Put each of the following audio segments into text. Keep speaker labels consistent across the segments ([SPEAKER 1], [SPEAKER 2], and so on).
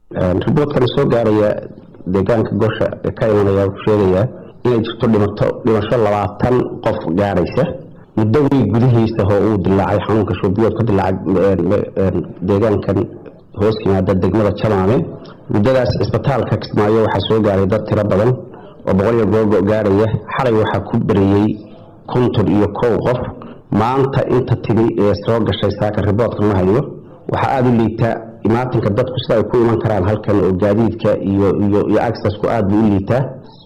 [SPEAKER 1] riboodkan soo gaaraya deegaanka gosha ee ka imanaya wuxuu sheegayaa inay jirto dhimato dhimasho labaatan qof gaaraysa muddo wey gudihiisa oo uu dilaacay xanuunka shuubiyood ka dilaacay deegaankan hoos yimaada degmada jamaame muddadaas cisbitaalka kismaayo waxaa soo gaaray dad tiro badan oo boqoliyo googo gaaraya xalay waxaa ku beriyey konton iyo kow qof maanta inta timi ee soo gashay saaka riboodka ma hayo waxaa aada u liitaa imaatinka dadku sida ay ku iman karaan halkan oo gaadiidka iyo iyo iyo accessku aada buu u liitaa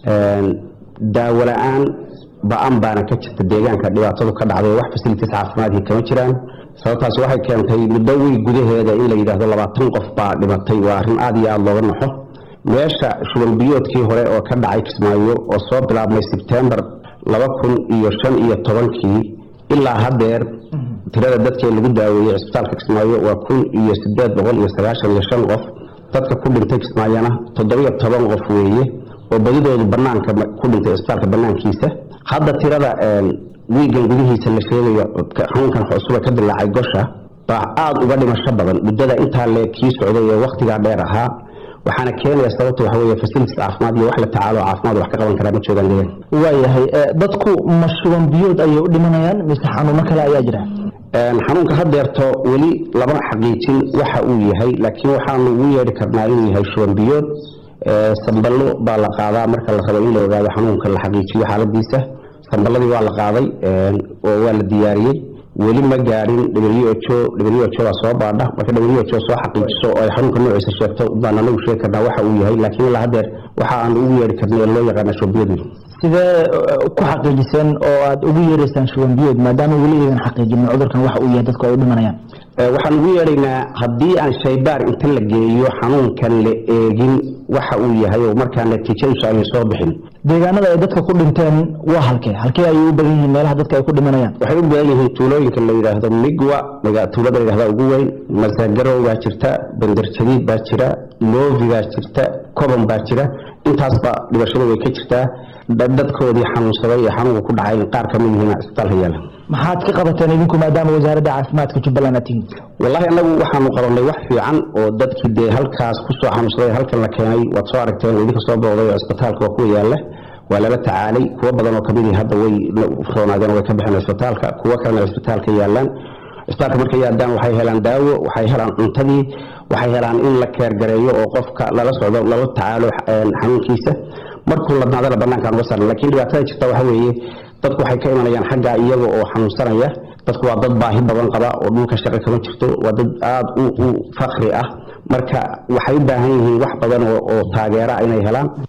[SPEAKER 1] daawo la-aan ba-an baana ka jirta deegaanka dhibaatadu ka dhacday wax facilities caafimaadkii kama jiraan sababtaasi waxay keentay muddo wey gudaheeda in la yidhaahdo labaatan qof baa dhimatay waa arrin aada iyo aada looga naxo meesha shubanbiyoodkii hore oo ka dhacay kismaayo oo soo bilaabmay sebtembar laba kun iyo shan iyo tobankii ilaa haddeer tirada dadkee lagu daaweeyey cisbitaalka kismaayo waa kun iyo sideed boqol iyo sagaashan iyo shan qof dadka ku dhintay kismaayona toddobiyo toban qof weeye oo badidoodu banaanka ku dhintay cisbitaalka banaankiisa hadda tirada wiigan gudihiisa la sheegayo xanuunkan cusuba ka dilaacay gosha baa aada uga dhimasho badan muddada intaa le kii socday ee wakhtigaa dheer ahaa waxaana keenaya sababta waxa weeye facilities caafimaad iyo wax la tacaalo caafimaad wax ka qaban karaa ma joogaan deegaan
[SPEAKER 2] waayahay dadku ma shuban biyood ayay u dhimanayaan mise xanuuno kale ayaa jira
[SPEAKER 1] xanuunka hadeerto weli lama xaqiijin waxa uu yahay laakiin waxaanu ugu yeedhi karnaa inuu yahay shuban biyood samballo baa la qaadaa marka la rabo in la ogaado xanuunka la xaqiijiyo xaaladiisa samballadii waa la qaaday oo waa la diyaariyey weli ma gaarin who who baa soo baadha marka who soo xaqiijiso oo ay xanuunka noociisa sheegto baan anagu sheegi karnaa waxa uu yahay laakiin ilaa hadeer waxa aan ugu yeedhi karnay ee loo yaqaana shubanbiyadu
[SPEAKER 2] sidee ku xaqiijiseen oo aada ugu yeeraysaan shuban biyood maadaama weli aydan xaqiijinin cudurkan waxa uu yahay dadku ay u dhimanayaan
[SPEAKER 1] waxaan ugu yeedhaynaa haddii aan shaybaar inta la geeyo xanuunkan la eegin waxa uu yahay oo markaa natiijadiisu aynu soo bixin
[SPEAKER 2] deegaanada ay dadka ku dhinteen waa halkee halkee ayay u badan yihiin meelaha dadka ay ku dhimanayaan
[SPEAKER 1] waxay u badan yihiin tuulooyinka la yidhaahdo migwa tuulada la yidhahda ugu weyn masagarow baa jirta bandarjadiid baa jira loovi baa jirta koban baa jira intaasba dhibashadu way ka jirtaa dadkoodii xanuunsaday ee xanuunka ku dhacay qaar kamid yihiin cisbitaalka yaala
[SPEAKER 2] maxaad ka qabateen idinku maadaama wasaaradda caafimaadka jubbaland aad tihiin
[SPEAKER 1] wallaahi anagu waxaanu qabanay wax fiican oo dadkii dee halkaas kusoo xanuunsaday halkan la keenay waad soo aragteen idinka soo booqday oo cisbitaalka waa kuwa yaala waa lala tacaalay kuwo badan oo kamid hadda way roonaadeen way ka baxeen cisbitaalka kuwo kalena cisbitaalka yaalaan cisbitaalka markay yaadaan waxay helaan daawo waxay helaan cuntadii waxay helaan in la keergareeyo oo qofka lala socdo lala tacaalo xanuunkiisa markuu ladnaadana banaankaan uga saaran lakiin dhibaatada jirta waxa weeye dadku waxay ka imanayaan xagga iyaga oo xanuunsanaya dadku waa dad baahi badan qaba oo dhulka shaqo kama jirto waa dad aada u fakri ah marka waxay u baahan yihiin wax badan oo taageera inay helaan